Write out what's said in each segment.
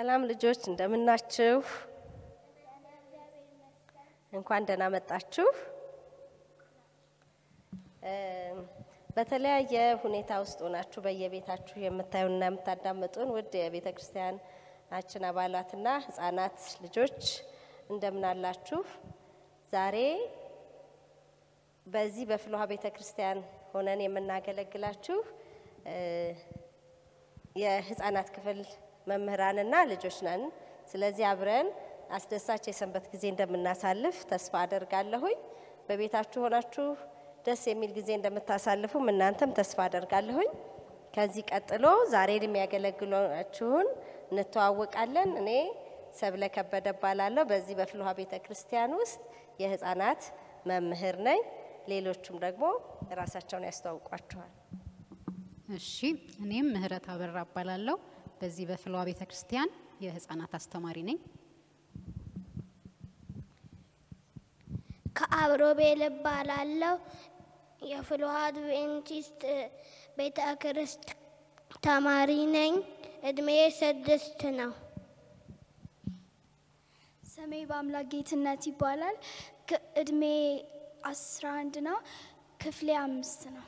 ሰላም ልጆች እንደምናችሁ? እንኳን ደህና መጣችሁ። በተለያየ ሁኔታ ውስጥ ሆናችሁ በየቤታችሁ የምታዩና የምታዳምጡን ውድ የቤተ ክርስቲያናችን አባላትና ሕጻናት ልጆች እንደምን አላችሁ? ዛሬ በዚህ በፍልውሃ ቤተ ክርስቲያን ሆነን የምናገለግላችሁ የሕፃናት ክፍል መምህራንና ልጆች ነን። ስለዚህ አብረን አስደሳች የሰንበት ጊዜ እንደምናሳልፍ ተስፋ አደርጋለሁኝ። በቤታችሁ ሆናችሁ ደስ የሚል ጊዜ እንደምታሳልፉም እናንተም ተስፋ አደርጋለሁኝ። ከዚህ ቀጥሎ ዛሬን የሚያገለግሏችሁን እንተዋወቃለን። እኔ ሰብለ ከበደ እባላለሁ። በዚህ በፍልውሃ ቤተ ክርስቲያን ውስጥ የህፃናት መምህር ነኝ። ሌሎቹም ደግሞ ራሳቸውን ያስተዋውቋችኋል። እሺ እኔም ምህረት አበራ እባላለሁ። በዚህ በፍልውሃ ቤተ ክርስቲያን የህፃናት አስተማሪ ነኝ። ከአብሮቤል እባላለሁ። የፍልውሃ አድቬንቲስት ቤተ ክርስት ተማሪ ነኝ። እድሜ ስድስት ነው። ስሜ በአምላክ ጌትነት ይባላል። እድሜ አስራ አንድ ነው። ክፍሌ አምስት ነው።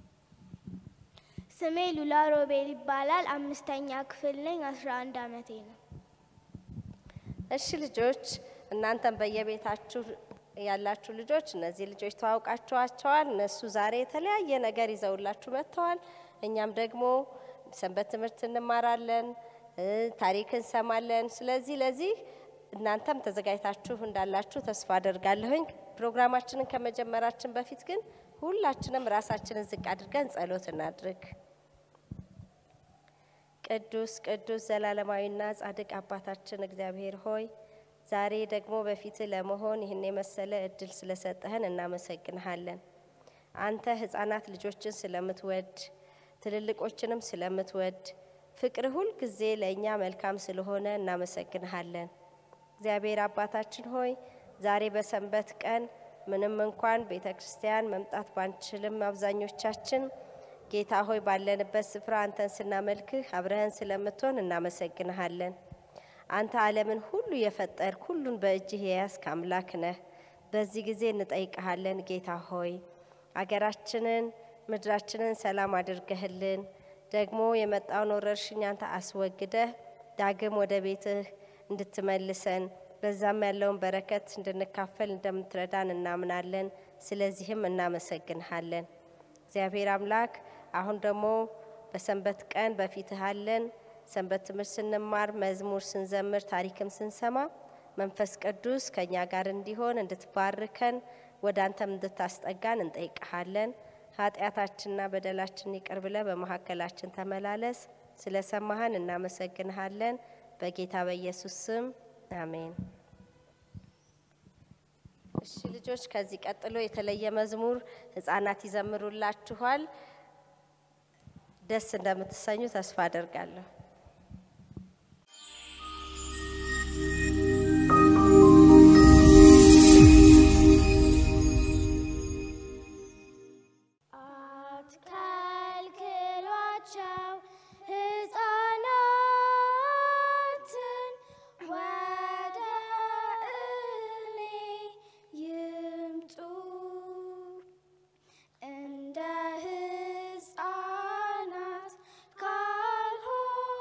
ስሜ ሉላ ሮቤል ይባላል። አምስተኛ ክፍል ነኝ። አስራ አንድ አመቴ ነው። እሺ ልጆች፣ እናንተም በየቤታችሁ ያላችሁ ልጆች እነዚህ ልጆች ተዋውቃችኋቸዋል። እነሱ ዛሬ የተለያየ ነገር ይዘውላችሁ መጥተዋል። እኛም ደግሞ ሰንበት ትምህርት እንማራለን፣ ታሪክ እንሰማለን። ስለዚህ ለዚህ እናንተም ተዘጋጅታችሁ እንዳላችሁ ተስፋ አደርጋለሁኝ። ፕሮግራማችንን ከመጀመራችን በፊት ግን ሁላችንም ራሳችንን ዝቅ አድርገን ጸሎት እናድርግ። ቅዱስ ቅዱስ ዘላለማዊና ጻድቅ አባታችን እግዚአብሔር ሆይ ዛሬ ደግሞ በፊት ለመሆን ይህን የመሰለ እድል ስለሰጠህን እናመሰግንሃለን። አንተ ህፃናት ልጆችን ስለምትወድ ትልልቆችንም ስለምትወድ ፍቅር ሁል ጊዜ ለእኛ መልካም ስለሆነ እናመሰግንሃለን። እግዚአብሔር አባታችን ሆይ ዛሬ በሰንበት ቀን ምንም እንኳን ቤተ ክርስቲያን መምጣት ባንችልም አብዛኞቻችን ጌታ ሆይ ባለንበት ስፍራ አንተን ስናመልክህ አብረህን ስለምትሆን እናመሰግንሃለን። አንተ ዓለምን ሁሉ የፈጠርክ ሁሉን በእጅህ የያዝክ አምላክ ነህ። በዚህ ጊዜ እንጠይቀሃለን ጌታ ሆይ አገራችንን ምድራችንን ሰላም አድርገህልን ደግሞ የመጣውን ወረርሽኝ አንተ አስወግደህ ዳግም ወደ ቤትህ እንድትመልሰን በዛም ያለውን በረከት እንድንካፈል እንደምትረዳን እናምናለን። ስለዚህም እናመሰግንሃለን። እግዚአብሔር አምላክ አሁን ደግሞ በሰንበት ቀን በፊትህ አለን። ሰንበት ትምህርት ስንማር፣ መዝሙር ስንዘምር፣ ታሪክም ስንሰማ መንፈስ ቅዱስ ከእኛ ጋር እንዲሆን እንድትባርከን ወደ አንተም እንድታስጠጋን እንጠይቀሃለን። ኃጢአታችንና በደላችን ይቅር ብለህ በመካከላችን ተመላለስ። ስለ ሰማህን እናመሰግንሃለን። በጌታ በኢየሱስ ስም አሜን። እሺ ልጆች፣ ከዚህ ቀጥሎ የተለየ መዝሙር ህጻናት ይዘምሩላችኋል። ደስ እንደምትሰኙ ተስፋ አደርጋለሁ። አትከልክሏቸው ሕፃናትን ወደ እኔ ይምጡ እንደ ሕፃናት ካልሆኑ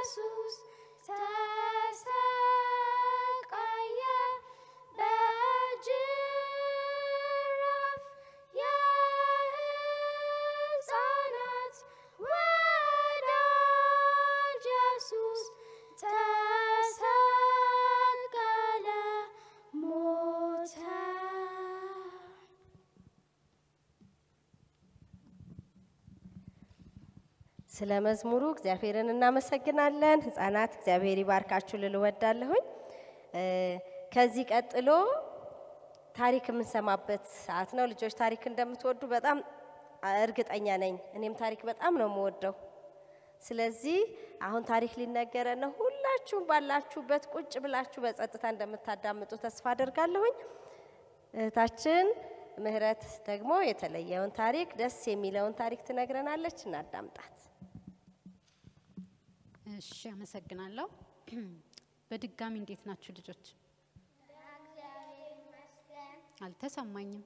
ኢየሱስ ተሰቃየ በጅራፍ የሕፃናት ወዳጅ ኢየሱስ ተሰቀለ ሞተ። ስለ መዝሙሩ እግዚአብሔርን እናመሰግናለን። ህጻናት እግዚአብሔር ይባርካችሁ ልል እወዳለሁኝ። እ፣ ከዚህ ቀጥሎ ታሪክ የምንሰማበት ሰዓት ነው። ልጆች ታሪክ እንደምትወዱ በጣም እርግጠኛ ነኝ። እኔም ታሪክ በጣም ነው የምወደው። ስለዚህ አሁን ታሪክ ሊነገረን ነው። ሁላችሁም ባላችሁበት ቁጭ ብላችሁ በጸጥታ እንደምታዳምጡ ተስፋ አደርጋለሁኝ። እህታችን ምህረት ደግሞ የተለየውን ታሪክ ደስ የሚለውን ታሪክ ትነግረናለች። እናዳምጣት። እሺ፣ አመሰግናለሁ። በድጋሚ እንዴት ናችሁ ልጆች? አልተሰማኝም።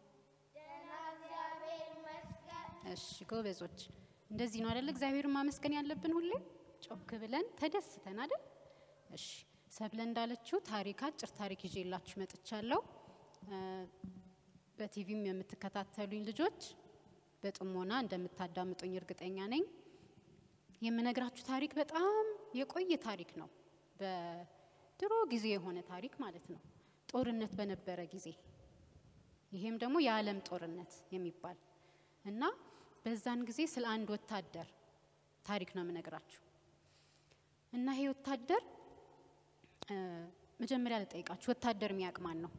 እሺ ጎበዞች፣ እንደዚህ ነው አይደል? እግዚአብሔርን ማመስገን ያለብን ሁሌ ጮክ ብለን ተደስተን አይደል? እሺ ሰብለ እንዳለችው ታሪክ አጭር ታሪክ ይዤላችሁ መጥቻለሁ። እ፣ በቲቪም የምትከታተሉኝ ልጆች በጥሞና እንደምታዳምጡኝ እርግጠኛ ነኝ። የምነግራችሁ ታሪክ በጣም የቆየ ታሪክ ነው። በድሮ ጊዜ የሆነ ታሪክ ማለት ነው። ጦርነት በነበረ ጊዜ ይሄም ደግሞ የዓለም ጦርነት የሚባል እና በዛን ጊዜ ስለ አንድ ወታደር ታሪክ ነው የምነግራችሁ እና ይሄ ወታደር እ፣ መጀመሪያ ልጠይቃችሁ፣ ወታደር የሚያውቅ ማን ነው?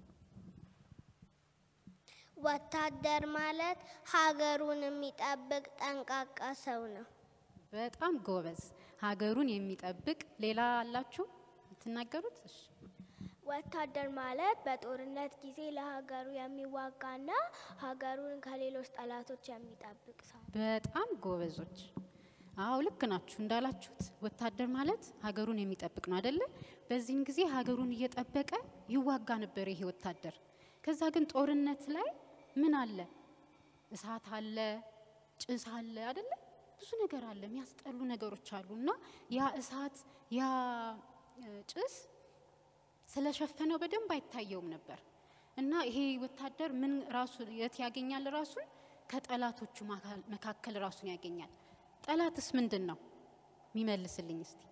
ወታደር ማለት ሀገሩን የሚጠብቅ ጠንቃቃ ሰው ነው። በጣም ጎበዝ፣ ሀገሩን የሚጠብቅ ሌላ አላችሁ የምትናገሩት? እሺ ወታደር ማለት በጦርነት ጊዜ ለሀገሩ የሚዋጋና ሀገሩን ከሌሎች ጠላቶች የሚጠብቅ ሰው ነው። በጣም ጎበዞች። አዎ ልክ ናችሁ እንዳላችሁት ወታደር ማለት ሀገሩን የሚጠብቅ ነው አደለ? በዚህን ጊዜ ሀገሩን እየጠበቀ ይዋጋ ነበር ይሄ ወታደር። ከዛ ግን ጦርነት ላይ ምን አለ? እሳት አለ፣ ጭስ አለ አደለ? ብዙ ነገር አለ፣ የሚያስጠሉ ነገሮች አሉ እና ያ እሳት ያ እ፣ ጭስ ስለሸፈነው በደንብ አይታየውም ነበር እና ይሄ ወታደር ምን ራሱ የት ያገኛል? ራሱን ከጠላቶቹ ማካል- መካከል ራሱን ያገኛል። ጠላትስ ምንድን ነው? የሚመልስልኝ እስቲ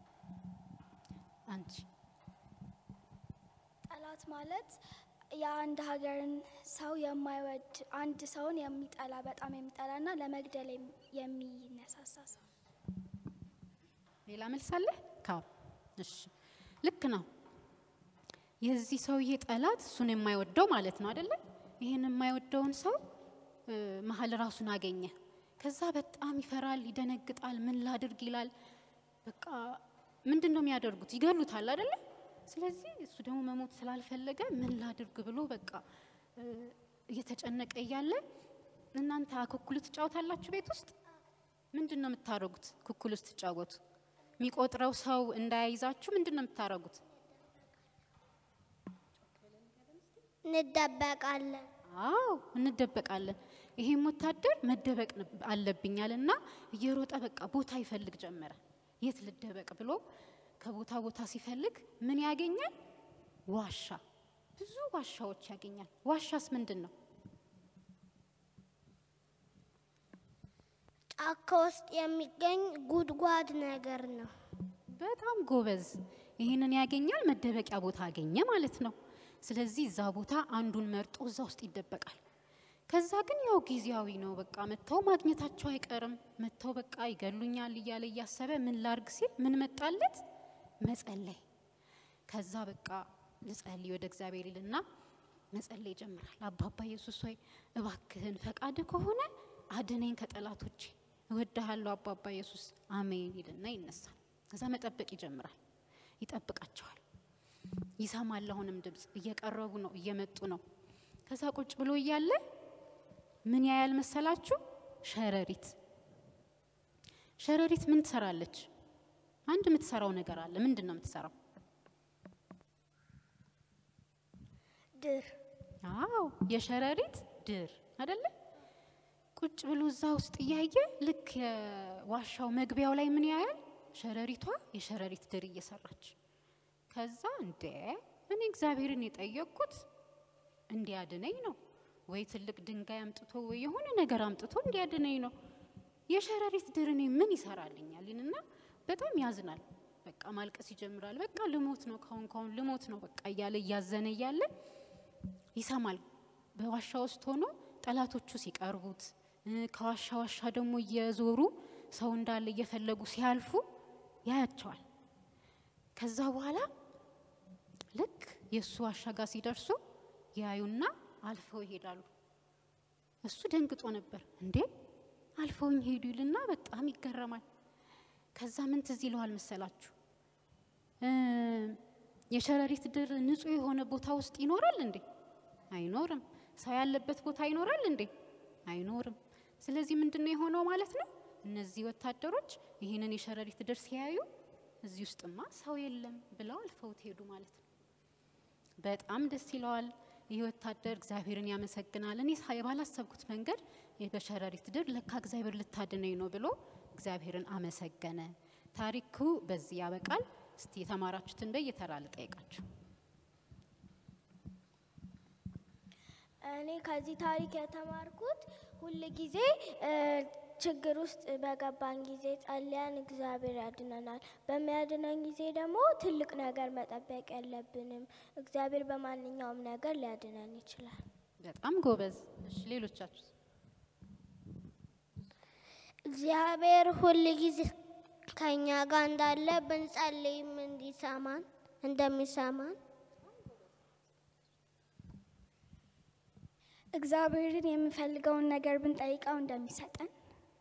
አንቺ። ጠላት ማለት የአንድ ሀገርን ሰው የማይወድ አንድ ሰውን የሚጠላ በጣም የሚጠላና ለመግደል የሚ- የሚነሳሳ ሰው ሌላ መልስ አለ? ካው እሺ፣ ልክ ነው። የዚህ ሰውዬ ጠላት እሱን የማይወደው ማለት ነው አይደለ? ይህን የማይወደውን ሰው እ፣ መሀል ራሱን አገኘ። ከዛ በጣም ይፈራል፣ ይደነግጣል። ምን ላድርግ ይላል። በቃ ምንድን ነው የሚያደርጉት? ይገሉታል አይደለ? ስለዚህ እሱ ደግሞ መሞት ስላልፈለገ ምን ላድርግ ብሎ በቃ እ፣ እየተጨነቀ እያለ እናንተ አኩኩሉ ትጫወታላችሁ ቤት ውስጥ ምንድን ነው የምታደርጉት? ኩኩል ውስጥ ትጫወቱ የሚቆጥረው ሰው እንዳያይዛችሁ ምንድን ነው የምታደርጉት? እንደበቃለን። አዎ እንደበቃለን። ይሄም ወታደር መደበቅ ነብ- አለብኛል እና እየሮጠ በቃ ቦታ ይፈልግ ጀመረ። የት ልደበቅ ብሎ ከቦታ ቦታ ሲፈልግ ምን ያገኛል? ዋሻ። ብዙ ዋሻዎች ያገኛል። ዋሻስ ምንድን ነው? ጫካ ውስጥ የሚገኝ ጉድጓድ ነገር ነው። በጣም ጎበዝ። ይህንን ያገኛል፣ መደበቂያ ቦታ አገኘ ማለት ነው። ስለዚህ እዛ ቦታ አንዱን መርጦ እዛ ውስጥ ይደበቃል። ከዛ ግን ያው ጊዜያዊ ነው፣ በቃ መጥተው ማግኘታቸው አይቀርም። መጥተው በቃ ይገሉኛል እያለ እያሰበ ምን ላርግ ሲል ምን መጣለት? መጸለይ። ከዛ በቃ ልጸልይ ወደ እግዚአብሔር ይልና መጸለይ ይጀምራል። አባባ ኢየሱስ ሆይ እባክህን ፈቃድ ከሆነ አድነኝ ከጠላቶቼ፣ እወድሃለሁ አባባ ኢየሱስ አሜን ይልና ይነሳል። ከዛ መጠበቅ ይጀምራል። ይጠብቃቸዋል። ይሰማል። አሁንም ድምፅ እየቀረቡ ነው፣ እየመጡ ነው። ከዛ ቁጭ ብሎ እያለ ምን ያያል መሰላችሁ? ሸረሪት። ሸረሪት ምን ትሰራለች? አንድ የምትሰራው ነገር አለ። ምንድን ነው የምትሰራው? ድር አዎ የሸረሪት ድር አይደለ? ቁጭ ብሎ እዛ ውስጥ እያየ ልክ የዋሻው መግቢያው ላይ ምን ያያል? ሸረሪቷ የሸረሪት ድር እየሰራች ከዛ እንዴ እኔ እግዚአብሔርን የጠየቅኩት እንዲያድነኝ ነው ወይ ትልቅ ድንጋይ አምጥቶ ወይ የሆነ ነገር አምጥቶ እንዲያድነኝ ነው። የሸረሪት ድር እኔ ምን ይሰራልኛል? ይልና በጣም ያዝናል። በቃ ማልቀስ ይጀምራል። በቃ ልሞት ነው ካሁን ካሁን ልሞት ነው በቃ እያለ እያዘነ እያለ ይሰማል። በዋሻ ውስጥ ሆኖ ጠላቶቹ ሲቀርቡት እ፣ ከዋሻ ዋሻ ደግሞ እየዞሩ ሰው እንዳለ እየፈለጉ ሲያልፉ ያያቸዋል። ከዛ በኋላ ልክ የእሱ ዋሻ ጋር ሲደርሱ ያዩና አልፈው ይሄዳሉ። እሱ ደንግጦ ነበር። እንዴ አልፈውኝ ሄዱ ይልና በጣም ይገረማል። ከዛ ምን ትዝ ይለዋል መሰላችሁ? እ፣ የሸረሪት ድር ንጹሕ የሆነ ቦታ ውስጥ ይኖራል እንዴ? አይኖርም። ሰው ያለበት ቦታ ይኖራል እንዴ? አይኖርም። ስለዚህ ምንድን ነው የሆነው ማለት ነው? እነዚህ ወታደሮች ይህንን የሸረሪት ድር ሲያዩ እዚህ ውስጥማ ሰው የለም ብለው አልፈውት ሄዱ ማለት ነው። በጣም ደስ ይለዋል። ይህ ወታደር እግዚአብሔርን ያመሰግናል። እኔ ሳ- ባላሰብኩት መንገድ ይህ በሸረሪት ድር ለካ እግዚአብሔር ልታድነኝ ነው ብሎ እግዚአብሔርን አመሰገነ። ታሪኩ በዚህ ያበቃል። እስቲ የተማራችሁትን በየተራ ልጠይቃችሁ። እኔ ከዚህ ታሪክ የተማርኩት ሁል ጊዜ እ፣ ችግር ውስጥ በገባን ጊዜ ጸልያን እግዚአብሔር ያድነናል። በሚያድነን ጊዜ ደግሞ ትልቅ ነገር መጠበቅ የለብንም። እግዚአብሔር በማንኛውም ነገር ሊያድነን ይችላል። በጣም ጎበዝ። እሺ ሌሎቻችሁ እግዚአብሔር ሁል ጊዜ ከኛ ጋር እንዳለ ብንጸልይም እንዲሰማን እንደሚሰማን እግዚአብሔርን የምንፈልገውን ነገር ብንጠይቀው እንደሚሰጠን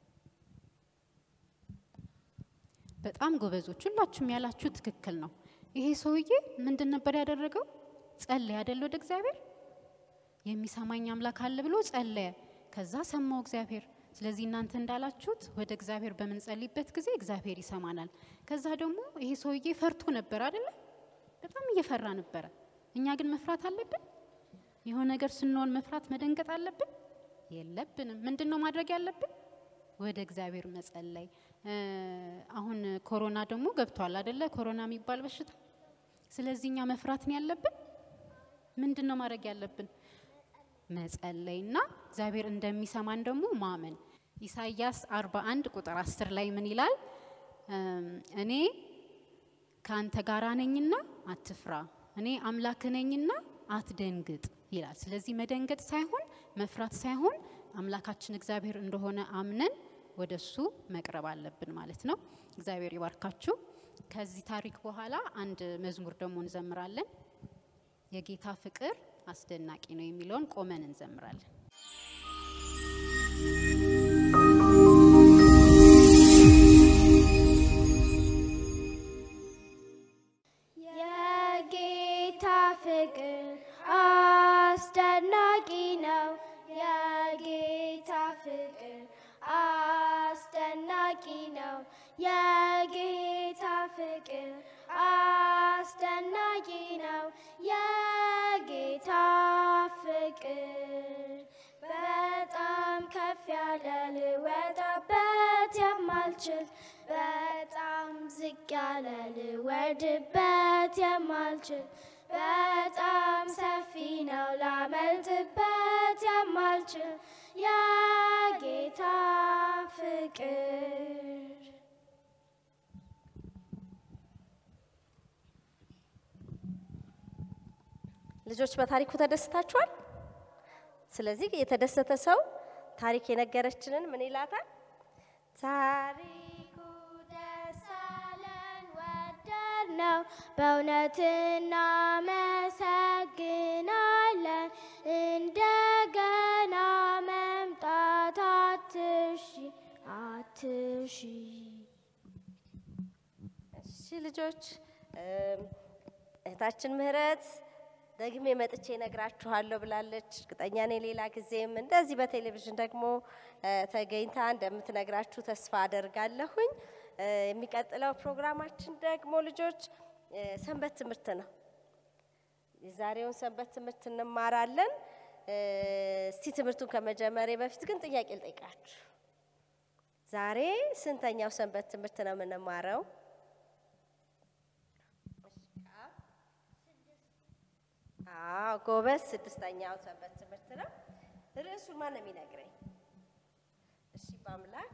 በጣም ጎበዞች። ሁላችሁም ያላችሁ ትክክል ነው። ይሄ ሰውዬ ምንድን ነበር ያደረገው? ጸለየ አይደል? ወደ እግዚአብሔር የሚሰማኝ አምላክ አለ ብሎ ጸለየ። ከዛ ሰማው እግዚአብሔር። ስለዚህ እናንተ እንዳላችሁት ወደ እግዚአብሔር በምንጸልይበት ጊዜ እግዚአብሔር ይሰማናል። ከዛ ደግሞ ይሄ ሰውዬ ፈርቶ ነበር አይደለ? በጣም እየፈራ ነበረ። እኛ ግን መፍራት አለብን? የሆነ ነገር ስንሆን መፍራት መደንገጥ አለብን? የለብንም። ምንድን ነው ማድረግ ያለብን? ወደ እግዚአብሔር መጸለይ። እ፣ አሁን ኮሮና ደግሞ ገብቷል አደለ? ኮሮና የሚባል በሽታ። ስለዚህ እኛ መፍራት ነው ያለብን? ምንድን ነው ማድረግ ያለብን? መጸለይና እግዚአብሔር እንደሚሰማን ደግሞ ማመን። ኢሳይያስ 41 ቁጥር 10 ላይ ምን ይላል? እም፣ እኔ ከአንተ ጋራ ነኝና አትፍራ፣ እኔ አምላክ ነኝና አትደንግጥ ይላል። ስለዚህ መደንገጥ ሳይሆን መፍራት ሳይሆን አምላካችን እግዚአብሔር እንደሆነ አምነን ወደ እሱ መቅረብ አለብን ማለት ነው። እግዚአብሔር ይባርካችሁ። ከዚህ ታሪክ በኋላ አንድ መዝሙር ደግሞ እንዘምራለን። የጌታ ፍቅር አስደናቂ ነው የሚለውን ቆመን እንዘምራለን። የጌታ ፍቅር አስደናቂ ነው። የጌታ ፍቅር አስደናቂ ነው። የጌታ ፍቅር አስደናቂ ነው። የጌታ ፍቅር በጣም ከፍ ያለ ልወጣበት የማልችል በጣም ዝቅ ያለ ልወርድበት የማልችል በጣም ሰፊ ነው ላመልጥበት የማልችል የጌታ ፍቅር ልጆች በታሪኩ ተደስታችኋል? ስለዚህ የተደሰተ ሰው ታሪክ የነገረችንን ምን ይላታል? ታሪኩ ደስ አለን ወደድ ነው በእውነት እናመሰግናለን። እንደገና መምጣት አትሺ አትሺ እሺ ልጆች እም፣ እህታችን ምህረት ደግሜ መጥቼ እነግራችኋለሁ ብላለች። እርግጠኛ ነኝ ሌላ ጊዜም እንደዚህ በቴሌቪዥን ደግሞ እ፣ ተገኝታ እንደምትነግራችሁ ተስፋ አደርጋለሁኝ። እ፣ የሚቀጥለው ፕሮግራማችን ደግሞ ልጆች እ፣ ሰንበት ትምህርት ነው። የዛሬውን ሰንበት ትምህርት እንማራለን። እ፣ እስቲ ትምህርቱን ከመጀመሪያ በፊት ግን ጥያቄ ልጠይቃችሁ። ዛሬ ስንተኛው ሰንበት ትምህርት ነው የምንማረው? አዎ ጎበዝ። ስድስተኛው ሰንበት ትምህርት ነው። ርዕሱን ማን ነው የሚነግረኝ? እሺ በአምላክ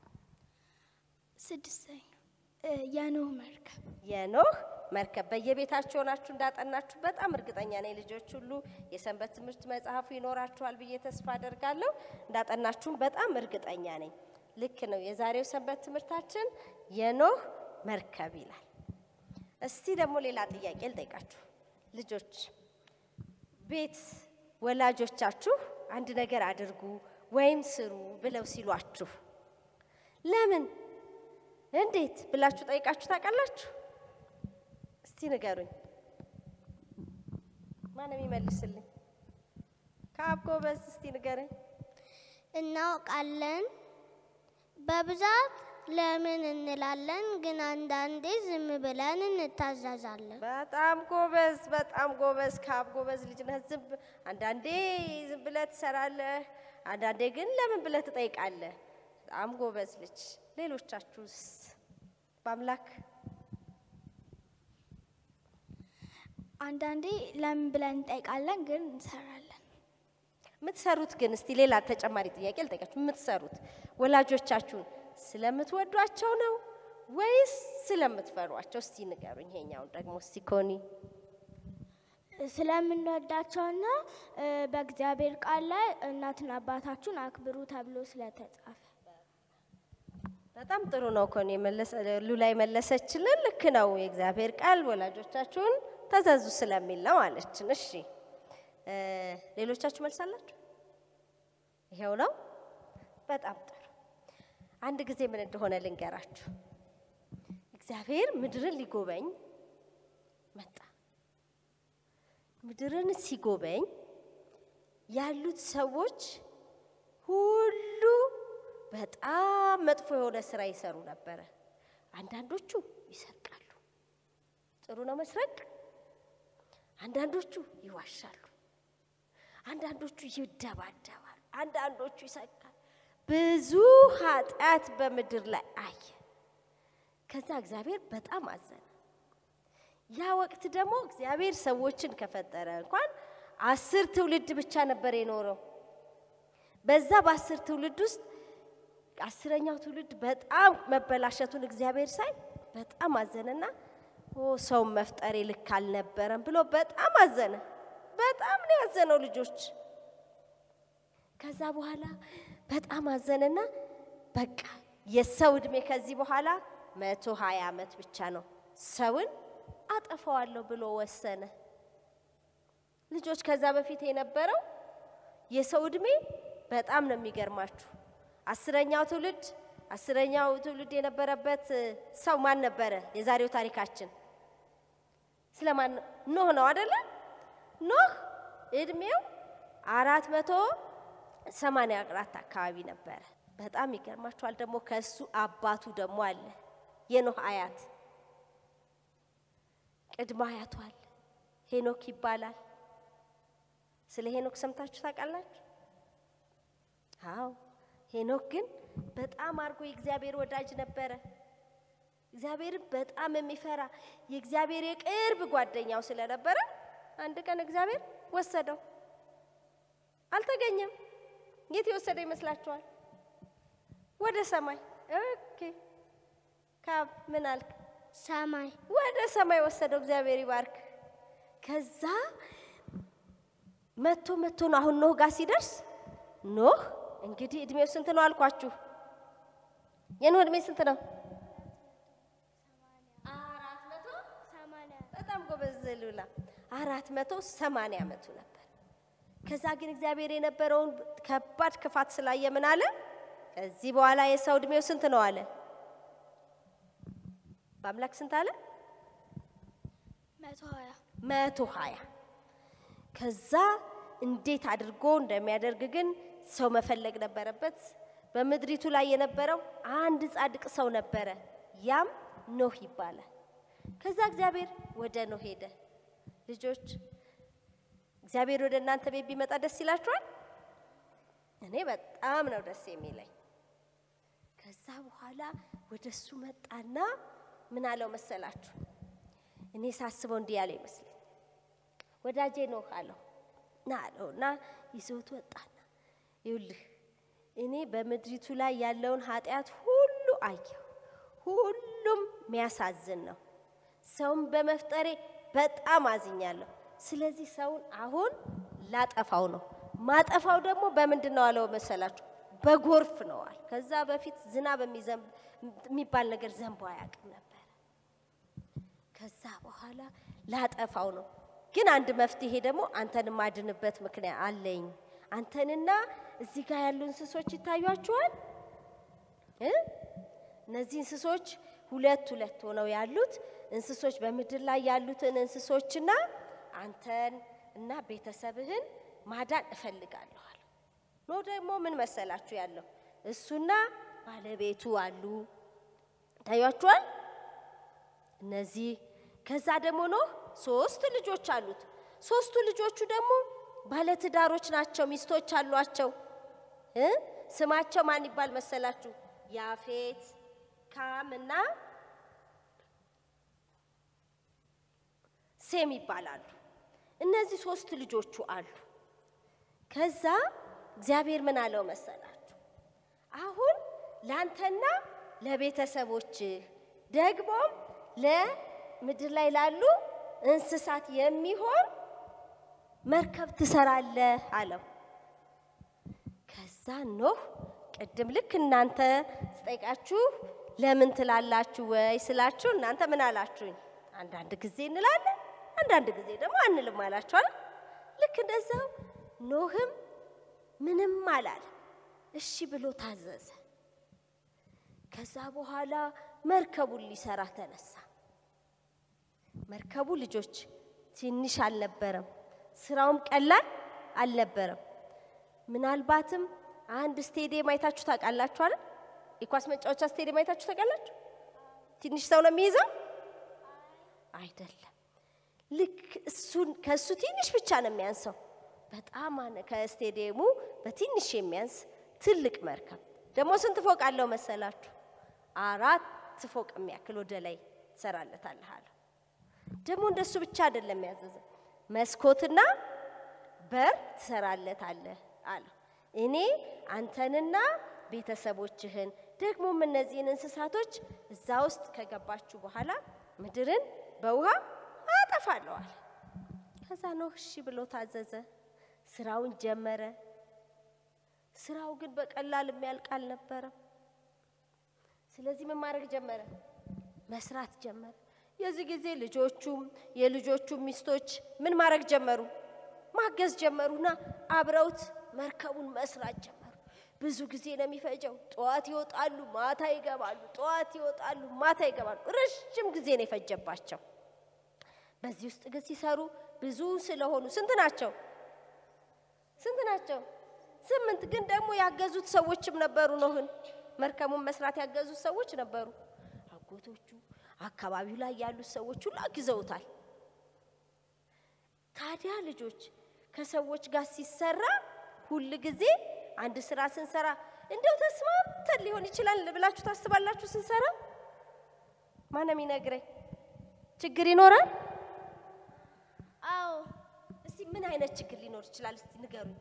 ስድስተኛ እ፣ የኖህ መርከብ የኖህ መርከብ በየቤታችሁ ሆናችሁ እንዳጠናችሁ በጣም እርግጠኛ ነኝ። ልጆች ሁሉ የሰንበት ትምህርት መጽሐፉ ይኖራችኋል ብዬ ተስፋ አደርጋለሁ። እንዳጠናችሁም በጣም እርግጠኛ ነኝ። ልክ ነው። የዛሬው ሰንበት ትምህርታችን የኖህ መርከብ ይላል። እስቲ ደግሞ ሌላ ጥያቄ ልጠይቃችሁ ልጆች። ቤት ወላጆቻችሁ አንድ ነገር አድርጉ ወይም ስሩ ብለው ሲሏችሁ ለምን እንዴት ብላችሁ ጠይቃችሁ ታውቃላችሁ? እስቲ ንገሩኝ። ማንም ይመልስልኝ? ከአብ ጎበዝ፣ እስቲ ንገረኝ። እናውቃለን። በብዛት ለምን እንላለን፣ ግን አንዳንዴ ዝም ብለን እንታዘዛለን። በጣም ጎበዝ፣ በጣም ጎበዝ። ከአብ ጎበዝ ልጅ ነህ። ዝም ብ- አንዳንዴ ዝም ብለህ ትሰራለህ፣ አንዳንዴ ግን ለምን ብለህ ትጠይቃለህ። በጣም ጎበዝ ልጅ። ሌሎቻችሁስ? በአምላክ አንዳንዴ ለምን ብለን እንጠይቃለን፣ ግን እንሰራለን። የምትሰሩት ግን እስቲ ሌላ ተጨማሪ ጥያቄ ልጠይቃችሁ። የምትሰሩት ወላጆቻችሁን ስለምትወዷቸው ነው ወይስ ስለምትፈሯቸው? እስቲ ንገሩኝ። ይሄኛውን ደግሞ እስቲ ኮኒ ስለምንወዳቸውና እ፣ በእግዚአብሔር ቃል ላይ እናትና አባታችሁን አክብሩ ተብሎ ስለተጻፈ በጣም ጥሩ ነው። ኮኒ የመለሰ ሉላ የመለሰችልን ልክ ነው። የእግዚአብሔር ቃል ወላጆቻችሁን ተዘዙ ስለሚል ነው አለችን። እሺ እ፣ ሌሎቻችሁ መልሳላችሁ? ይሄው ነው። በጣም ጥሩ። አንድ ጊዜ ምን እንደሆነ ልንገራችሁ። እግዚአብሔር ምድርን ሊጎበኝ መጣ። ምድርን ሲጎበኝ ያሉት ሰዎች ሁሉ በጣም መጥፎ የሆነ ስራ ይሰሩ ነበረ። አንዳንዶቹ ይሰርቃሉ። ጥሩ ነው መስረቅ። አንዳንዶቹ ይዋሻሉ። አንዳንዶቹ ይደባደባሉ። አንዳንዶቹ ይሰቃሉ። ብዙ ኃጢአት በምድር ላይ አየ። ከዛ እግዚአብሔር በጣም አዘነ። ያ ወቅት ደግሞ እግዚአብሔር ሰዎችን ከፈጠረ እንኳን አስር ትውልድ ብቻ ነበር የኖረው። በዛ በአስር ትውልድ ውስጥ አስረኛው ትውልድ በጣም መበላሸቱን እግዚአብሔር ሳይ በጣም አዘነና ኦ ሰውን መፍጠሬ ልክ አልነበረም ብሎ በጣም አዘነ። በጣም ነው ያዘነው ልጆች። ከዛ በኋላ በጣም አዘነና በቃ የሰው እድሜ ከዚህ በኋላ መቶ ሀያ ዓመት ብቻ ነው ሰውን አጠፋዋለሁ ብሎ ወሰነ። ልጆች ከዛ በፊት የነበረው የሰው እድሜ በጣም ነው የሚገርማችሁ። አስረኛው ትውልድ አስረኛው ትውልድ የነበረበት እ፣ ሰው ማን ነበረ? የዛሬው ታሪካችን ስለማን ነው? ኖህ ነው አደለ? ኖህ እድሜው አራት መቶ ሰማንያ አራት አካባቢ ነበረ። በጣም ይገርማችኋል። ደግሞ ከእሱ አባቱ ደግሞ አለ የኖህ አያት ቅድመ አያቱ አለ ሄኖክ ይባላል። ስለ ሄኖክ ሰምታችሁ ታውቃላችሁ? አዎ ሄኖክ ግን በጣም አድርጎ የእግዚአብሔር ወዳጅ ነበረ። እግዚአብሔርን በጣም የሚፈራ የእግዚአብሔር የቅርብ ጓደኛው ስለነበረ አንድ ቀን እግዚአብሔር ወሰደው። አልተገኘም። የት የወሰደ ይመስላችኋል? ወደ ሰማይ። ኦኬ ካብ ምን አልክ? ሰማይ ወደ ሰማይ ወሰደው። እግዚአብሔር ይባርክ። ከዛ መቶ መቶ ነው አሁን ኖህ ጋር ሲደርስ ኖህ እንግዲህ እድሜው ስንት ነው አልኳችሁ? የኖህ እድሜ ስንት ነው? አራት መቶ በጣም ጎበዝ ሉላ። አራት መቶ ሰማንያ ዓመቱ ነበር። ከዛ ግን እግዚአብሔር የነበረውን ከባድ ክፋት ስላየ ምን አለ? ከዚህ በኋላ የሰው እድሜው ስንት ነው አለ? በአምላክ ስንት አለ? መቶ ሀያ መቶ ሀያ ከዛ እንዴት አድርጎ እንደሚያደርግ ግን ሰው መፈለግ ነበረበት። በምድሪቱ ላይ የነበረው አንድ ጻድቅ ሰው ነበረ፣ ያም ኖህ ይባላል። ከዛ እግዚአብሔር ወደ ኖህ ሄደ። ልጆች እግዚአብሔር ወደ እናንተ ቤት ቢመጣ ደስ ይላችኋል? እኔ በጣም ነው ደስ የሚለኝ። ከዛ በኋላ ወደ እሱ መጣና ምን አለው መሰላችሁ? እኔ ሳስበው እንዲህ ያለው ይመስለኝ ወዳጄ ኖህ አለው ና አለው እና ይዞት ወጣና ይውልህ እኔ በምድሪቱ ላይ ያለውን ኃጢአት ሁሉ አየሁ። ሁሉም የሚያሳዝን ነው። ሰውን በመፍጠሬ በጣም አዝኛለሁ። ስለዚህ ሰውን አሁን ላጠፋው ነው። ማጠፋው ደግሞ በምንድን ነው አለው መሰላችሁ? በጎርፍ ነዋል። ከዛ በፊት ዝናብ የሚዘንብ የሚባል ነገር ዘንቦ አያውቅም ነበር። ከዛ በኋላ ላጠፋው ነው። ግን አንድ መፍትሄ ደግሞ አንተን ማድንበት ምክንያት አለኝ። አንተንና እዚህ ጋር ያሉ እንስሶች ይታዩአችኋል እ እነዚህ እንስሶች ሁለት ሁለት ሆነው ያሉት እንስሶች በምድር ላይ ያሉትን እንስሶችና አንተን እና ቤተሰብህን ማዳን እፈልጋለሁ አለ። ኖ ደግሞ ምን መሰላችሁ ያለው እሱና ባለቤቱ አሉ ታያችኋል። እነዚህ ከዛ ደግሞ ኖህ ሶስት ልጆች አሉት። ሶስቱ ልጆቹ ደግሞ ባለትዳሮች ናቸው፣ ሚስቶች አሏቸው። እ ስማቸው ማን ይባል መሰላችሁ? ያፌት፣ ካም እና ሴም ይባላሉ። እነዚህ ሶስት ልጆቹ አሉ። ከዛ እግዚአብሔር ምን አለው መሰላችሁ? አሁን ላንተና ለቤተሰቦች ደግሞም ለምድር ላይ ላሉ እንስሳት የሚሆን መርከብ ትሰራለህ አለው። ከዛ ኖህ ቅድም ልክ እናንተ ስጠይቃችሁ ለምን ትላላችሁ ወይ ስላችሁ እናንተ ምን አላችሁኝ? አንዳንድ ጊዜ እንላለን፣ አንዳንድ ጊዜ ደግሞ አንልም አላችኋል። ልክ እንደዛው ኖህም ምንም አላለ፣ እሺ ብሎ ታዘዘ። ከዛ በኋላ መርከቡን ሊሰራ ተነሳ። መርከቡ ልጆች ትንሽ አልነበረም፣ ስራውም ቀላል አልነበረም። ምናልባትም አንድ ስቴዲየም አይታችሁ ታውቃላችሁ አይደል? የኳስ መጫወቻ ስቴዲየም አይታችሁ ታውቃላችሁ? ትንሽ ሰው ነው የሚይዘው አይደለም። ልክ እሱን ከእሱ ትንሽ ብቻ ነው የሚያንሰው። በጣም አነ- ከስቴዲየሙ በትንሽ የሚያንስ ትልቅ መርከብ ደግሞ ስንት ፎቅ አለው መሰላችሁ? አራት ፎቅ የሚያክል ወደ ላይ ትሰራለታለህ አለው። ደግሞ እንደሱ ብቻ አይደለም ያዘዘ፣ መስኮትና በር ትሰራለታለህ አለው። እኔ አንተንና ቤተሰቦችህን ደግሞም እነዚህን እንስሳቶች እዛ ውስጥ ከገባችሁ በኋላ ምድርን በውሃ አጠፋለሁ አለ። ከዛ ኖህ እሺ ብሎ ታዘዘ። ስራውን ጀመረ። ስራው ግን በቀላል የሚያልቅ አልነበረም። ስለዚህ ምን ማድረግ ጀመረ? መስራት ጀመረ። የዚህ ጊዜ ልጆቹም የልጆቹም ሚስቶች ምን ማድረግ ጀመሩ? ማገዝ ጀመሩና አብረውት መርከቡን መስራት ጀመሩ። ብዙ ጊዜ ነው የሚፈጀው። ጠዋት ይወጣሉ፣ ማታ ይገባሉ። ጠዋት ይወጣሉ፣ ማታ ይገባሉ። ረዥም ጊዜ ነው የፈጀባቸው። በዚህ ውስጥ ግን ሲሰሩ ብዙ ስለሆኑ ስንት ናቸው? ስንት ናቸው? ስምንት። ግን ደግሞ ያገዙት ሰዎችም ነበሩ። ኖህን መርከቡን መስራት ያገዙት ሰዎች ነበሩ። አጎቶቹ፣ አካባቢው ላይ ያሉት ሰዎች ሁሉ አግዘውታል። ታዲያ ልጆች ከሰዎች ጋር ሲሰራ ሁል ጊዜ አንድ ስራ ስንሰራ እንደው ተስማምተን ሊሆን ይችላል ብላችሁ ታስባላችሁ? ስንሰራ ማንም ይነግረኝ ችግር ይኖራል? አዎ እስቲ ምን አይነት ችግር ሊኖር ይችላል? እስቲ ንገሩኝ።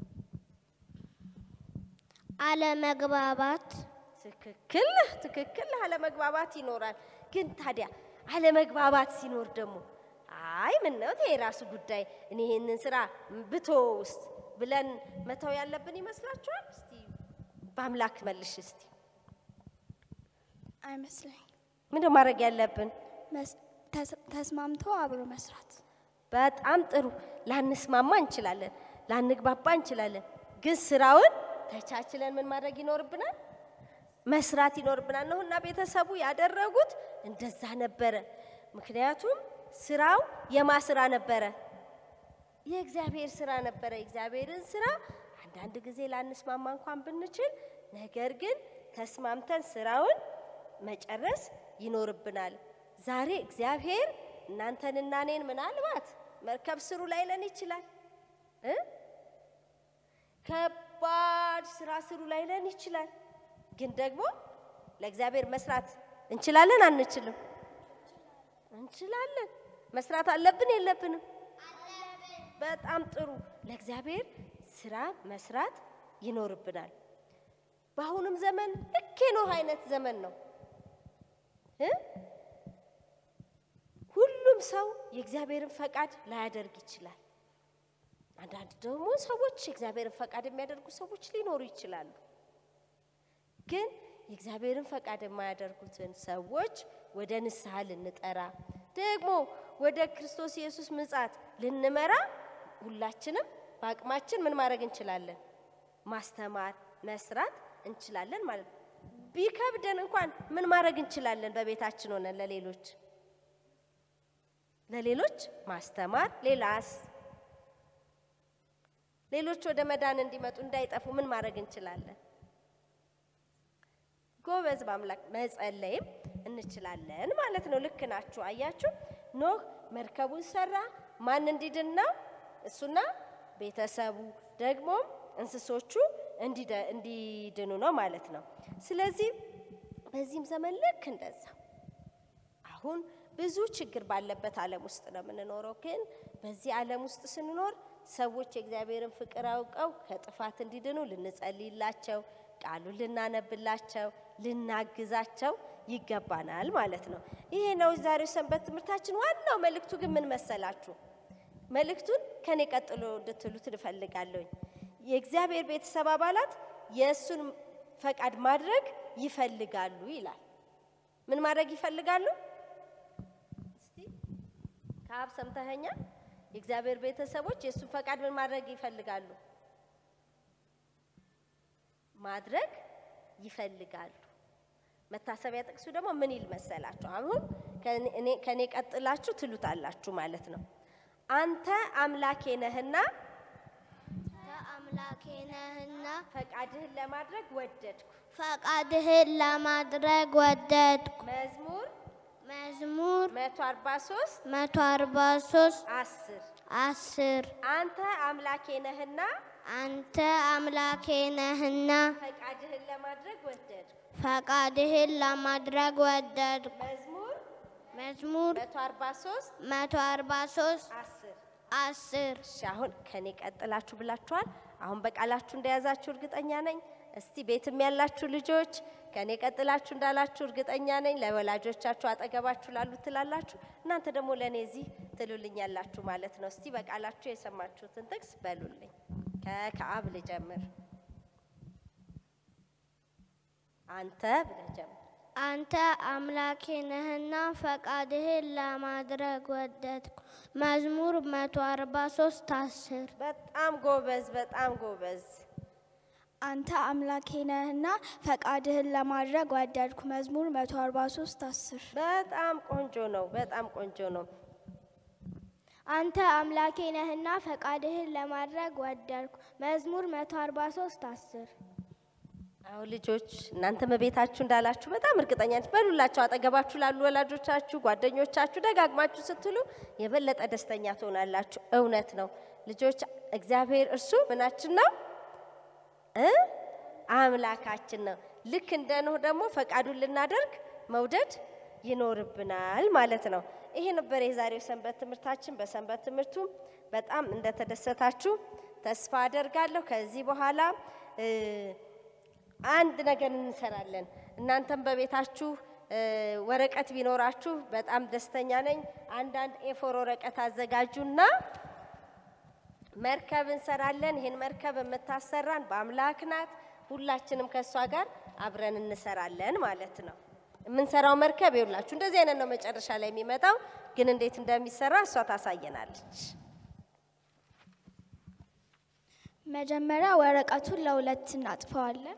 አለመግባባት፣ ትክክል ነህ፣ ትክክል ነህ። አለመግባባት ይኖራል። ግን ታዲያ አለመግባባት ሲኖር ደግሞ አይ ምን ነው ይሄ የራሱ ጉዳይ እኔ ይህንን ስራ ብቶ ውስጥ ብለን መተው ያለብን ይመስላችኋል? እስቲ በአምላክ መልሽ እስቲ አይመስለኝ። ምንድን ማድረግ ያለብን? መስ- ተስ- ተስማምቶ አብሮ መስራት በጣም ጥሩ። ላንስማማ እንችላለን፣ ላንግባባ እንችላለን። ግን ስራውን ተቻችለን ምን ማድረግ ይኖርብናል? መስራት ይኖርብናል። ነውና ቤተሰቡ ያደረጉት እንደዛ ነበረ። ምክንያቱም ስራው የማ ስራ ነበረ? የእግዚአብሔር ስራ ነበረ። የእግዚአብሔርን ስራ አንዳንድ ጊዜ ላንስማማ እንኳን ብንችል፣ ነገር ግን ተስማምተን ስራውን መጨረስ ይኖርብናል። ዛሬ እግዚአብሔር እናንተንና እኔን ምናልባት መርከብ ስሩ ላይለን ይችላል እ ከባድ ስራ ስሩ ላይለን ይችላል። ግን ደግሞ ለእግዚአብሔር መስራት እንችላለን አንችልም? እንችላለን። መስራት አለብን የለብንም? በጣም ጥሩ። ለእግዚአብሔር ስራ መስራት ይኖርብናል። በአሁኑም ዘመን ልክ የኖህ አይነት ዘመን ነው እ ሁሉም ሰው የእግዚአብሔርን ፈቃድ ላያደርግ ይችላል። አንዳንድ ደግሞ ሰዎች የእግዚአብሔርን ፈቃድ የሚያደርጉ ሰዎች ሊኖሩ ይችላሉ። ግን የእግዚአብሔርን ፈቃድ የማያደርጉትን ሰዎች ወደ ንስሐ ልንጠራ ደግሞ ወደ ክርስቶስ ኢየሱስ ምጻት ልንመራ ሁላችንም በአቅማችን ምን ማድረግ እንችላለን? ማስተማር፣ መስራት እንችላለን ማለት ነው። ቢከብደን እንኳን ምን ማድረግ እንችላለን? በቤታችን ሆነን ለሌሎች ለሌሎች ማስተማር። ሌላስ ሌሎች ወደ መዳን እንዲመጡ እንዳይጠፉ ምን ማድረግ እንችላለን? ጎበዝ በአምላክ መጸለይም እንችላለን ማለት ነው። ልክ ናችሁ። አያችሁ፣ ኖህ መርከቡን ሰራ። ማን እንዲድን ነው? እሱና ቤተሰቡ ደግሞም እንስሶቹ እንዲደ- እንዲድኑ ነው ማለት ነው። ስለዚህ በዚህም ዘመን ልክ እንደዛ አሁን ብዙ ችግር ባለበት ዓለም ውስጥ ነው የምንኖረው። ግን በዚህ ዓለም ውስጥ ስንኖር ሰዎች የእግዚአብሔርን ፍቅር አውቀው ከጥፋት እንዲድኑ ልንጸልይላቸው፣ ቃሉን ልናነብላቸው፣ ልናግዛቸው ይገባናል ማለት ነው። ይሄ ነው ዛሬው ሰንበት ትምህርታችን። ዋናው መልእክቱ ግን ምን መሰላችሁ? መልእክቱን ከኔ ቀጥሎ እንድትሉት እፈልጋለሁኝ። የእግዚአብሔር ቤተሰብ አባላት የእሱን ፈቃድ ማድረግ ይፈልጋሉ ይላል። ምን ማድረግ ይፈልጋሉ? እስቲ ከአብ ሰምተኸኛል? የእግዚአብሔር ቤተሰቦች የእሱን ፈቃድ ምን ማድረግ ይፈልጋሉ? ማድረግ ይፈልጋሉ። መታሰቢያ ጥቅሱ ደግሞ ምን ይል መሰላችሁ? አሁን ከእኔ- እኔ- ከእኔ ቀጥላችሁ ትሉታላችሁ ማለት ነው። አንተ አምላኬ ነህና አምላኬ ነህና ፈቃድህን ለማድረግ ወደድኩ። ፈቃድህን ለማድረግ ወደድኩ። መዝሙር መዝሙር 143 143 10 10 አንተ አምላኬ ነህና አንተ አምላኬ ነህና ፈቃድህን ለማድረግ ወደድኩ። ፈቃድህን ለማድረግ ወደድኩ። መዝሙር መዝሙር 143 143 10 10 እሺ አሁን ከኔ ቀጥላችሁ ብላችኋል። አሁን በቃላችሁ እንደያዛችሁ እርግጠኛ ነኝ። እስቲ ቤትም ያላችሁ ልጆች ከኔ ቀጥላችሁ እንዳላችሁ እርግጠኛ ነኝ። ለወላጆቻችሁ አጠገባችሁ ላሉት ትላላችሁ፣ እናንተ ደግሞ ለእኔ እዚህ ትሉልኛላችሁ ማለት ነው። እስቲ በቃላችሁ የሰማችሁትን ጥቅስ በሉልኝ። ከ- ከአብ ልጀምር። አንተ ብለህ ጀምር። አንተ አምላኬ ነህና ፈቃድህን ለማድረግ ወደድኩ። መዝሙር 143 10 በጣም ጎበዝ፣ በጣም ጎበዝ። አንተ አምላኬ ነህና ፈቃድህን ለማድረግ ወደድኩ። መዝሙር 143 10 በጣም ቆንጆ ነው። በጣም ቆንጆ ነው። አንተ አምላኬ ነህና ፈቃድህን ለማድረግ ወደድኩ። መዝሙር 143 10 አሁን ልጆች እናንተ በቤታችሁ እንዳላችሁ በጣም እርግጠኛ ነች። በሉላቸው አጠገባችሁ ላሉ ወላጆቻችሁ፣ ጓደኞቻችሁ ደጋግማችሁ ስትሉ የበለጠ ደስተኛ ትሆናላችሁ። እውነት ነው ልጆች፣ እግዚአብሔር እርሱ ምናችን ነው እ አምላካችን ነው። ልክ እንደ ኖህ ደግሞ ፈቃዱን ልናደርግ መውደድ ይኖርብናል ማለት ነው። ይሄ ነበር የዛሬው ሰንበት ትምህርታችን። በሰንበት ትምህርቱ በጣም እንደተደሰታችሁ ተስፋ አደርጋለሁ። ከዚህ በኋላ እ አንድ ነገር እንሰራለን። እናንተም በቤታችሁ እ ወረቀት ቢኖራችሁ በጣም ደስተኛ ነኝ። አንዳንድ ኤፎር ወረቀት አዘጋጁና መርከብ እንሰራለን። ይህን መርከብ የምታሰራን በአምላክ ናት። ሁላችንም ከእሷ ጋር አብረን እንሰራለን ማለት ነው። የምንሰራው መርከብ ይውላችሁ እንደዚህ አይነት ነው። መጨረሻ ላይ የሚመጣው ግን እንዴት እንደሚሰራ እሷ ታሳየናለች። መጀመሪያ ወረቀቱን ለሁለት እናጥፈዋለን።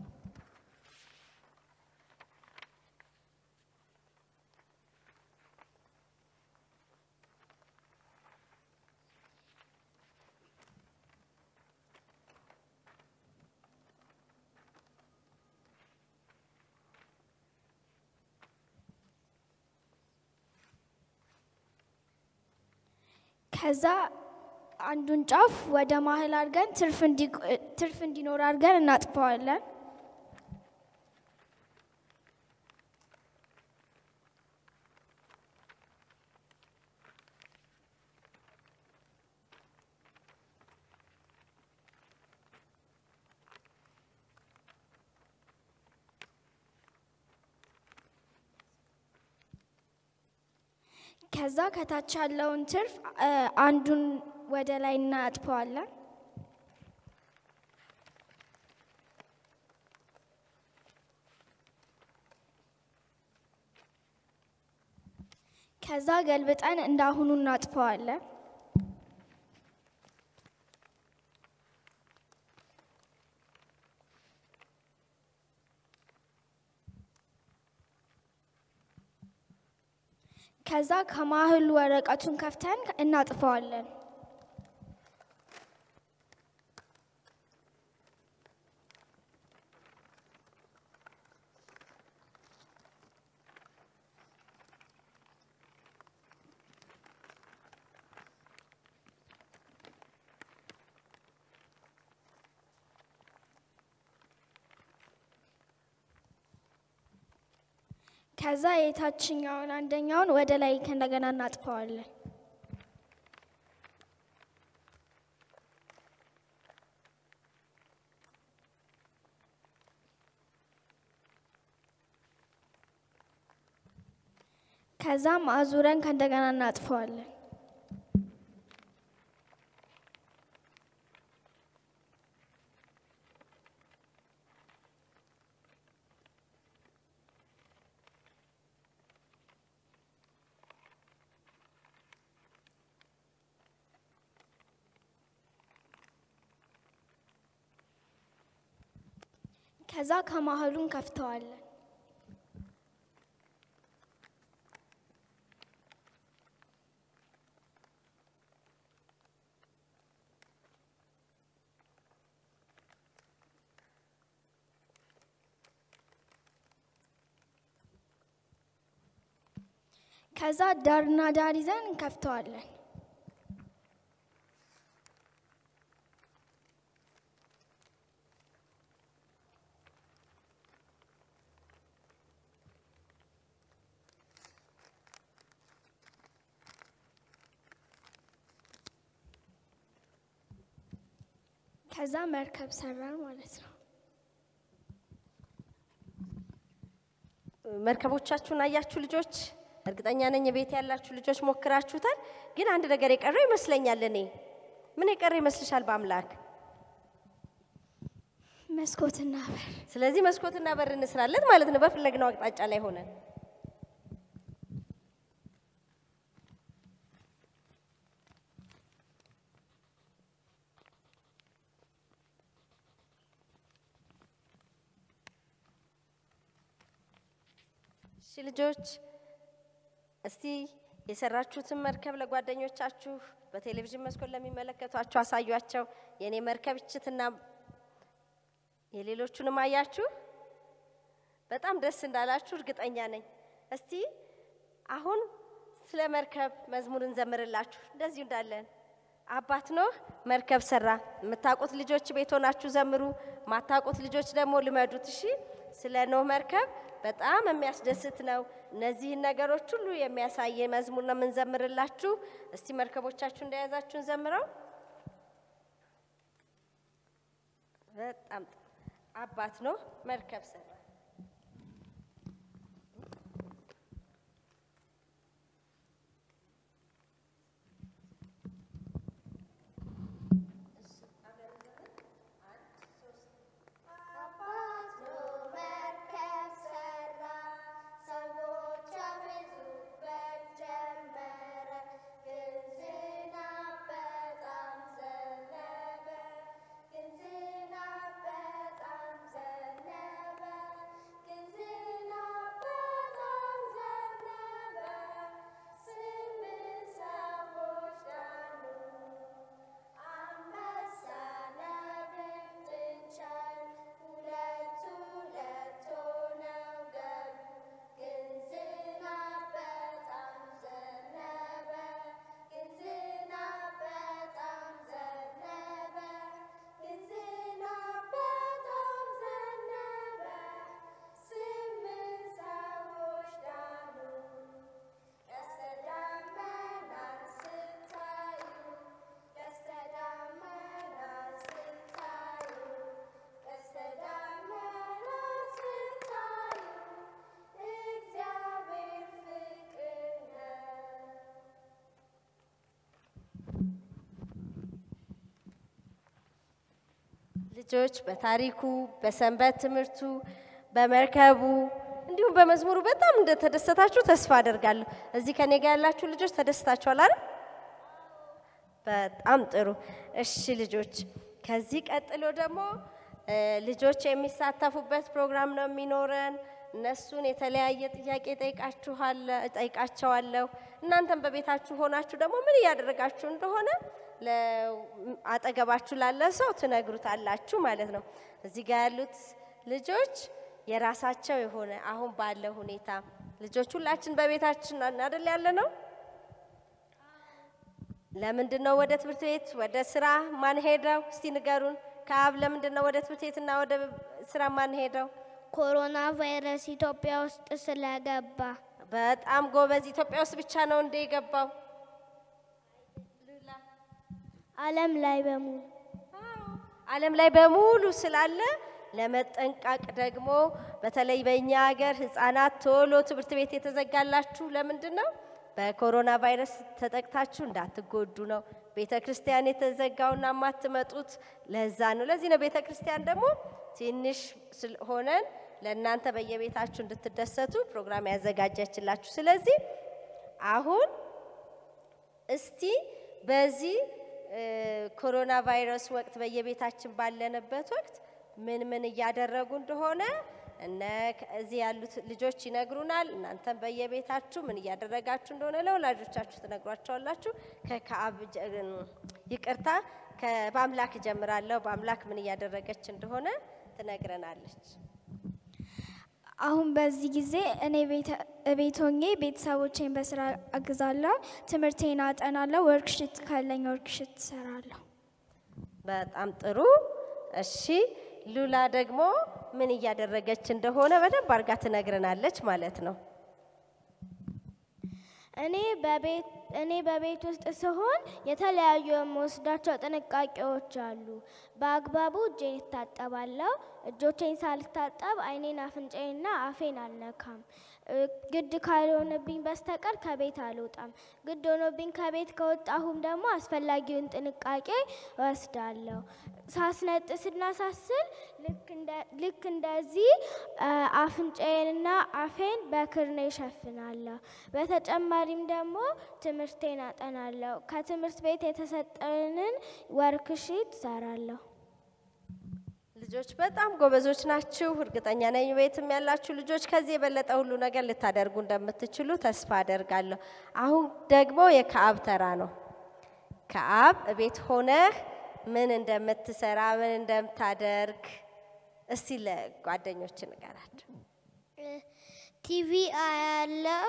ከዛ አንዱን ጫፍ ወደ መሀል አድርገን ትርፍ እንዲ- ትርፍ እንዲኖር አድርገን እናጥፈዋለን። ከዛ ከታች ያለውን ትርፍ እ፣ አንዱን ወደ ላይ እናጥፈዋለን። ከዛ ገልብጠን እንዳሁኑ እናጥፈዋለን። ከዛ ከማህሉ ወረቀቱን ከፍተን እናጥፈዋለን። ከዛ የታችኛውን አንደኛውን ወደ ላይ እንደገና እናጥፈዋለን። ከዛም አዙረን ከእንደገና እናጥፈዋለን። ከዛ ከማህሉ እንከፍተዋለን። ከዛ ዳርና ዳር ይዘን እንከፍተዋለን። ከዛ መርከብ ሰራን ማለት ነው። መርከቦቻችሁን አያችሁ ልጆች? እርግጠኛ ነኝ ቤት ያላችሁ ልጆች ሞክራችሁታል። ግን አንድ ነገር የቀረው ይመስለኛል። እኔ ምን የቀረ ይመስልሻል? በአምላክ መስኮትና በር ስለዚህ መስኮትና በር እንስራለን ማለት ነው፣ በፈለግነው አቅጣጫ ላይ ሆነን። እሺ ልጆች እስቲ የሰራችሁትን መርከብ ለጓደኞቻችሁ በቴሌቪዥን መስኮት ለሚመለከቷችሁ አሳዩአቸው። የእኔ መርከብ እችትና የሌሎቹንም አያችሁ። በጣም ደስ እንዳላችሁ እርግጠኛ ነኝ። እስቲ አሁን ስለ መርከብ መዝሙር እንዘምርላችሁ። እንደዚሁ እንዳለን አባት ኖህ መርከብ ሰራ። የምታውቁት ልጆች ቤት ሆናችሁ ዘምሩ፣ ማታውቁት ልጆች ደግሞ ልመዱት። እሺ፣ ስለ ኖህ መርከብ በጣም የሚያስደስት ነው። እነዚህን ነገሮች ሁሉ የሚያሳይ መዝሙር ነው የምንዘምርላችሁ። እስቲ መርከቦቻችሁ እንደያዛችሁ እንዘምረው። በጣም ጥሩ። አባት ኖህ መርከብ ሰራ። መርከብ ሰራ፣ ሰዎች ያፌዙበት ጀመረ። ግን ዝናብ በጣም ዘነበ፣ ግን ዝናብ በጣም ዘነበ። ልጆች በታሪኩ፣ በሰንበት ትምህርቱ፣ በመርከቡ እንዲሁም በመዝሙሩ በጣም እንደተደሰታችሁ ተስፋ አደርጋለሁ። እዚህ ከኔ ጋር ያላችሁ ልጆች ተደስታችኋል አይደል? በጣም ጥሩ። እሺ ልጆች፣ ከዚህ ቀጥሎ ደግሞ እ፣ ልጆች የሚሳተፉበት ፕሮግራም ነው የሚኖረን። እነሱን የተለያየ ጥያቄ ጠይቃችኋለ- ጠይቃቸዋለሁ። እናንተም በቤታችሁ ሆናችሁ ደግሞ ምን እያደረጋችሁ እንደሆነ ለ- አጠገባችሁ ላለ ሰው ትነግሩታላችሁ ማለት ነው። እዚህ ጋር ያሉት ልጆች የራሳቸው የሆነ አሁን ባለው ሁኔታ ልጆች ሁላችን በቤታችን አይደል ያለ ነው ለምንድን ነው ወደ ትምህርት ቤት ወደ ስራ ማን ሄደው? እስቲ ንገሩን። ከአብ ለምንድን ነው ወደ ትምህርት ቤትና ወደ ስራ ማን ሄደው? ኮሮና ቫይረስ ኢትዮጵያ ውስጥ ስለገባ በጣም ጎበዝ። ኢትዮጵያ ውስጥ ብቻ ነው እንደ የገባው? ዓለም ላይ በሙሉ ዓለም ላይ በሙሉ ስላለ ለመጠንቀቅ ደግሞ በተለይ በእኛ ሀገር ህፃናት ቶሎ ትምህርት ቤት የተዘጋላችሁ ለምንድን ነው? በኮሮና ቫይረስ ተጠቅታችሁ እንዳትጎዱ ነው። ቤተ ክርስቲያን የተዘጋውና የማትመጡት ለዛ ነው። ለዚህ ነው ቤተ ክርስቲያን ደግሞ ትንሽ ስል- ሆነን ለእናንተ በየቤታችሁ እንድትደሰቱ ፕሮግራም ያዘጋጀችላችሁ። ስለዚህ አሁን እስቲ በዚህ እ፣ ኮሮና ቫይረስ ወቅት በየቤታችን ባለንበት ወቅት ምን ምን እያደረጉ እንደሆነ እነ እዚህ ያሉት ልጆች ይነግሩናል። እናንተም በየቤታችሁ ምን እያደረጋችሁ እንደሆነ ለወላጆቻችሁ ትነግሯቸዋላችሁ። ከከአብ ጀ- ይቅርታ ከ- በአምላክ እጀምራለሁ። በአምላክ ምን እያደረገች እንደሆነ ትነግረናለች። አሁን በዚህ ጊዜ እኔ ቤተ- ቤት ሆኜ ቤተሰቦቼን በስራ አግዛለሁ፣ ትምህርቴን አጠናለሁ፣ ወርክሽት ካለኝ ወርክሽት እሰራለሁ። በጣም ጥሩ። እሺ ሉላ ደግሞ ምን እያደረገች እንደሆነ በደንብ አድርጋ ትነግረናለች ማለት ነው። እኔ በቤት እኔ በቤት ውስጥ ስሆን የተለያዩ የምወስዳቸው ጥንቃቄዎች አሉ። በአግባቡ እጄን እታጠባለሁ። እጆቼን ሳልታጠብ አይኔን፣ አፍንጫዬንና አፌን አልነካም። እ፣ ግድ ካልሆነብኝ በስተቀር ከቤት አልወጣም። ግድ ሆኖብኝ ከቤት ከወጣሁም ደግሞ አስፈላጊውን ጥንቃቄ እወስዳለሁ። ሳስነጥስና ሳስል ልክ እንደ- ልክ እንደዚህ አ፣ አፍንጫዬንና አፌን በክርኔ እሸፍናለሁ። በተጨማሪም ደግሞ ትምህርቴን አጠናለሁ። ከትምህርት ቤት የተሰጠንን ወርክሺት እሰራለሁ። ልጆች በጣም ጎበዞች ናችሁ። እርግጠኛ ነኝ ቤትም ያላችሁ ልጆች ከዚህ የበለጠ ሁሉ ነገር ልታደርጉ እንደምትችሉ ተስፋ አደርጋለሁ። አሁን ደግሞ የከአብ ተራ ነው። ከአብ ቤት ሆነህ ምን እንደምትሰራ ምን እንደምታደርግ እስቲ ለጓደኞች ንገራቸው። ቲቪ አያለው፣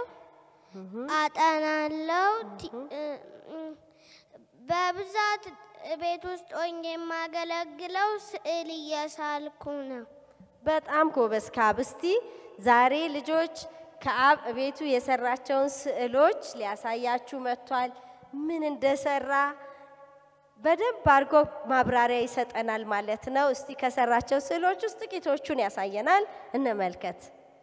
አጠናለው። ቲ- እ- እ- በብዛት ቤት ውስጥ ሆኜ የማገለግለው ስዕል እየሳልኩ ነው። በጣም ጎበዝ ከአብ። እስቲ ዛሬ ልጆች ከአብ ቤቱ የሰራቸውን ስዕሎች ሊያሳያችሁ መጥቷል። ምን እንደሰራ በደንብ አድርጎ ማብራሪያ ይሰጠናል ማለት ነው። እስቲ ከሰራቸው ስዕሎች ውስጥ ጥቂቶቹን ያሳየናል፣ እንመልከት።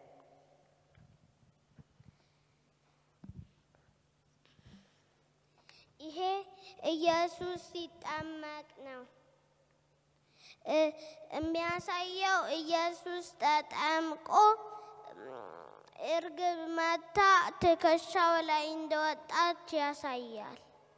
ይሄ ኢየሱስ ሲጠመቅ ነው። እ- የሚያሳየው ኢየሱስ ተጠምቆ እም፣ እርግብ መታ ትከሻው ላይ እንደወጣች ያሳያል።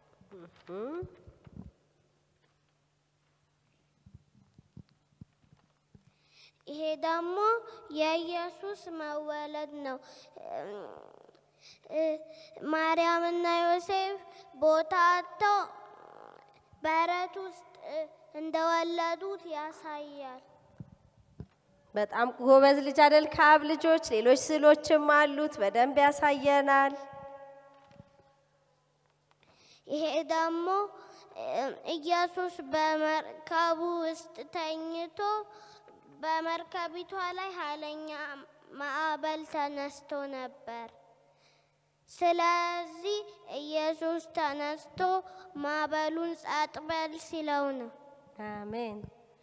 ይሄ ደግሞ የኢየሱስ መወለድ ነው። እም፣ እ- ማርያምና ዮሴፍ ቦታ አጥተው በረት ውስጥ እ፣ እንደወለዱት ያሳያል። በጣም ጎበዝ ልጅ አደል ከአብ ልጆች። ሌሎች ስዕሎችም አሉት፣ በደንብ ያሳየናል። ይሄ ደግሞ እ፣ ኢየሱስ በመርከቡ ውስጥ ተኝቶ በመርከቢቷ ላይ ኃይለኛ ማዕበል ተነስቶ ነበር። ስለዚህ ኢየሱስ ተነስቶ ማዕበሉን ጸጥ በል ሲለው ነው። አሜን።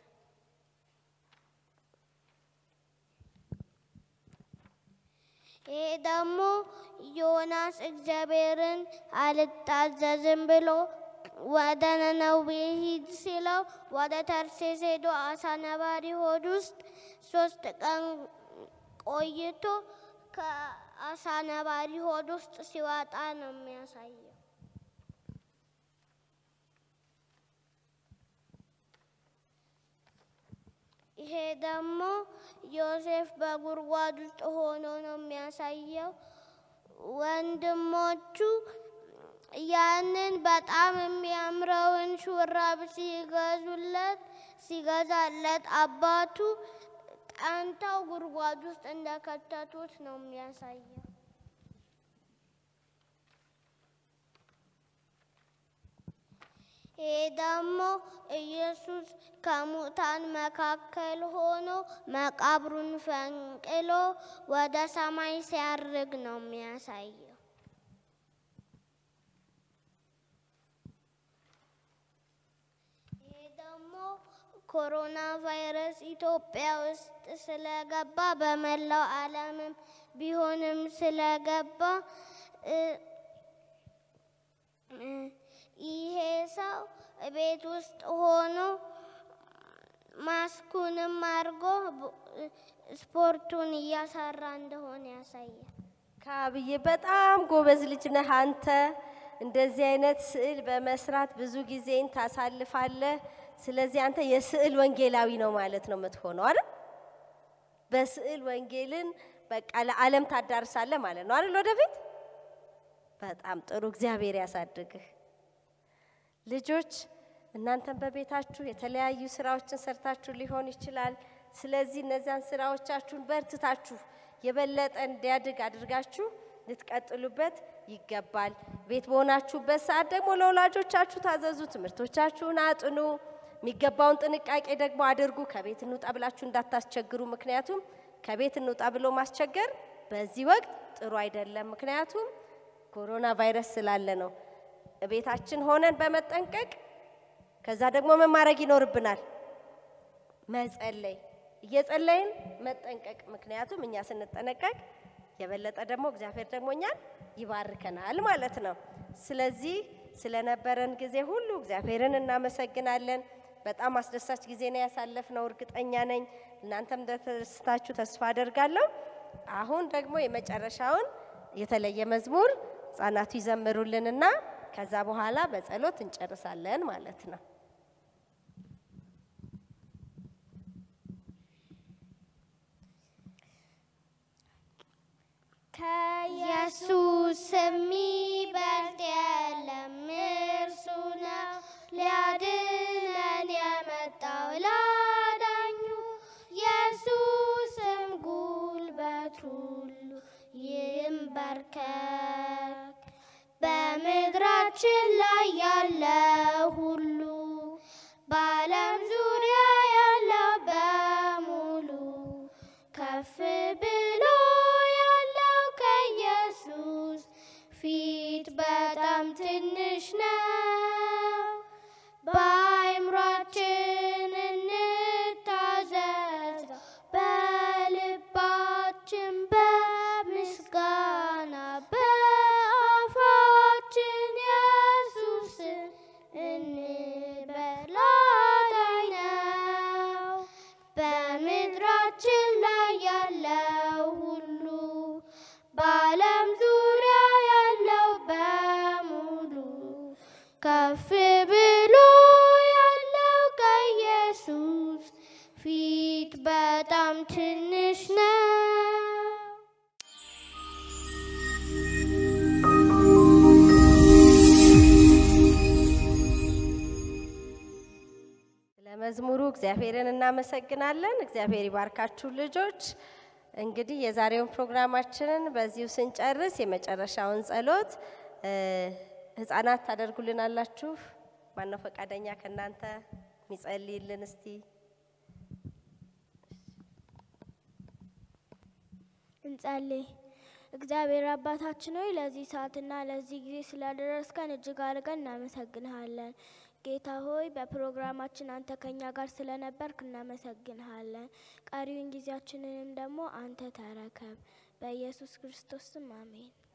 ይሄ ደግሞ ዮናስ እግዚአብሔርን አልታዘዝም ብሎ ወደ ነነዌ ሂድ ሲለው ወደ ተርሴስ ሄዶ አሳ ነባሪ ሆድ ውስጥ ሶስት ቀን ቆይቶ ከአሳ ነባሪ ሆድ ውስጥ ሲወጣ ነው የሚያሳየው። ይሄ ደግሞ ዮሴፍ በጉድጓድ ውስጥ ሆኖ ነው የሚያሳየው። ወንድሞቹ ያንን በጣም የሚያምረውን ሹራብ ሲገዙለት ሲገዛለት አባቱ ቀንተው ጉድጓድ ውስጥ እንደከተቱት ነው የሚያሳየው። ይሄ ደግሞ ኢየሱስ ከሙታን መካከል ሆኖ መቃብሩን ፈንቅሎ ወደ ሰማይ ሲያርግ ነው የሚያሳየው። ይሄ ደግሞ ኮሮና ቫይረስ ኢትዮጵያ ውስጥ ስለገባ በመላው ዓለምም ቢሆንም ስለገባ እ እ ይሄ ሰው ቤት ውስጥ ሆኖ ማስኩንም አድርጎ ብ- ስፖርቱን እያሰራ እንደሆነ ያሳያል። ካብዬ በጣም ጎበዝ ልጅ ነህ አንተ። እንደዚህ አይነት ስዕል በመስራት ብዙ ጊዜን ታሳልፋለህ። ስለዚህ አንተ የስዕል ወንጌላዊ ነው ማለት ነው የምትሆነው አይደል? በስዕል ወንጌልን በቃ ለዓለም ታዳርሳለህ ማለት ነው አይደል? ወደፊት በጣም ጥሩ። እግዚአብሔር ያሳድግህ። ልጆች እናንተም በቤታችሁ የተለያዩ ስራዎችን ሰርታችሁ ሊሆን ይችላል። ስለዚህ እነዚያን ስራዎቻችሁን በርትታችሁ የበለጠ እንዲያድግ አድርጋችሁ ልትቀጥሉበት ይገባል። ቤት በሆናችሁበት ሰዓት ደግሞ ለወላጆቻችሁ ታዘዙ፣ ትምህርቶቻችሁን አጥኑ፣ የሚገባውን ጥንቃቄ ደግሞ አድርጉ። ከቤት እንውጣ ብላችሁ እንዳታስቸግሩ። ምክንያቱም ከቤት እንውጣ ብሎ ማስቸገር በዚህ ወቅት ጥሩ አይደለም። ምክንያቱም ኮሮና ቫይረስ ስላለ ነው። ቤታችን ሆነን በመጠንቀቅ ከዛ ደግሞ ምን ማድረግ ይኖርብናል? መጸለይ፣ እየጸለይን መጠንቀቅ። ምክንያቱም እኛ ስንጠነቀቅ የበለጠ ደግሞ እግዚአብሔር ደግሞ እኛን ይባርከናል ማለት ነው። ስለዚህ ስለነበረን ጊዜ ሁሉ እግዚአብሔርን እናመሰግናለን። በጣም አስደሳች ጊዜ ነው ያሳለፍነው፣ እርግጠኛ ነኝ። እናንተም እንደተደስታችሁ ተስፋ አደርጋለሁ። አሁን ደግሞ የመጨረሻውን የተለየ መዝሙር ህጻናቱ ይዘምሩልንና ከዛ በኋላ በጸሎት እንጨርሳለን ማለት ነው። ከኢየሱስ የሚበልጥ የለም፣ እርሱ ነው ሊያድነን የመጣው ላዳኙ። ኢየሱስም ጉልበት ሁሉ ይንበርከክ። በምድራችን ላይ ያለ ሁሉ በዓለም ዙሪያ ያለው በሙሉ ከፍ ብሎ ያለው ከኢየሱስ ፊት በጣም ትንሽ ነው። በአእምሯችን እንታዘዝ፣ በልባችን በምስጋና በአፋችን ኢየሱስን እንበል አዳኝ ነው። በምድራችን ላይ ያለው ሁሉ በዓለም ዙሪያ ያለው በሙሉ ከፍ ብሎ ያለው ከኢየሱስ ፊት በጣም ትንሽ ነው። ስለ መዝሙሩ እግዚአብሔርን እናመሰግናለን። እግዚአብሔር ይባርካችሁ ልጆች። እንግዲህ የዛሬውን ፕሮግራማችንን በዚሁ ስንጨርስ የመጨረሻውን ጸሎት እ፣ ህፃናት ታደርጉልናላችሁ። ማነው ፈቃደኛ ከእናንተ የሚጸልይልን እስቲ? እንጸልይ። እግዚአብሔር አባታችን ሆይ ለዚህ ሰዓትና ለዚህ ጊዜ ስላደረስከን እጅግ አድርገን እናመሰግንሃለን። ጌታ ሆይ በፕሮግራማችን አንተ ከኛ ጋር ስለነበርክ እናመሰግንሃለን። ቀሪውን ጊዜያችንንም ደግሞ አንተ ተረከብ። በኢየሱስ ክርስቶስ ስም አሜን።